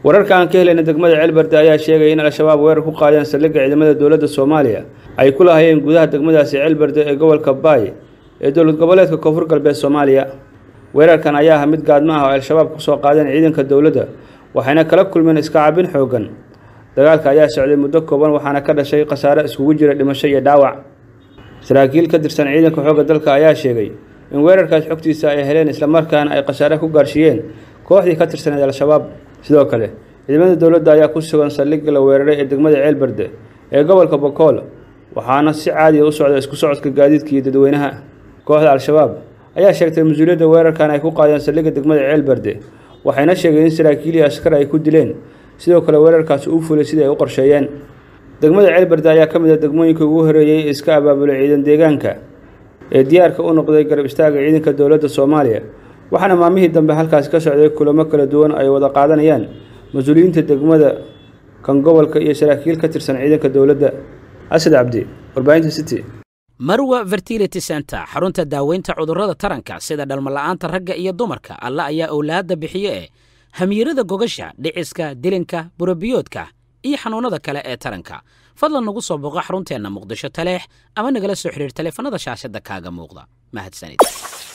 wararka aan ka helayna degmada ceelbarde ayaa sheegaya in al-shabaab weerar ku qaadeen saldhigga ciidamada dowladda soomaaliya ay ku lahayeen gudaha degmadaasi ceelbarde ee gobolka baay ee dowlad goboleedka koonfur galbeed soomaaliya weerarkan ayaa ah mid gaadma ah oo al-shabaab kusoo qaadeen ciidanka dowladda waxayna kala kulmeen iska cabin xoogan dagaalka ayaa socday muddo kooban waxaana ka dhashay khasaare iskugu jira dhimasho iyo dhaawac saraakiil ka tirsan ciidanka xoogga dalka ayaa sheegay in weerarkaas xogtiisa ay heleen islamarkaana ay khasaare ku gaarsiiyeen kooxdii ka tirsaneed al-shabaab sidoo kale ciidamada dowladda ayaa ku sugan saldhigga la weeraray ee degmada ceelbarde ee gobolka bokool waxaana si caadiya u socda isku socodka gaadiidka iyo dadweynaha kooxda al-shabaab ayaa sheegtay mas-uuliyadda weerarkan ay ku qaadeen saldhigga degmada ceelbarde waxayna sheegeen in saraakiil iyo askar ay ku dileen sidoo kale weerarkaasi uu fulay sidii ay u qorsheeyeen degmada ceelbarde ayaa ka mid ah degmooyinka ugu horeeyey ee iska abaabulay ciidan deegaanka ee diyaarka u noqday garab istaaga ciidanka dowladda soomaaliya waxaana maalmihii dambe halkaasi ka socday kulamo kala duwan ay wada qaadanayaan mas-uuliyiinta degmada kan gobolka iyo saraakiil ka tirsan ciidanka dowladda asad cabdi warbaahinta city marwa fertility center xarunta daaweynta cudurrada taranka sida dhalmala'aanta ragga iyo dumarka alla ayaa owlaadda bixiye ee hamiirada gogasha dhiciska dilinka burabiyoodka iyo xanuunnada kale ee taranka fadlan nagu soo booqo xarunteenna muqdisho taleex ama nagala soo xidhiir taleefanada shaashadda kaaga muuqda mahadsanid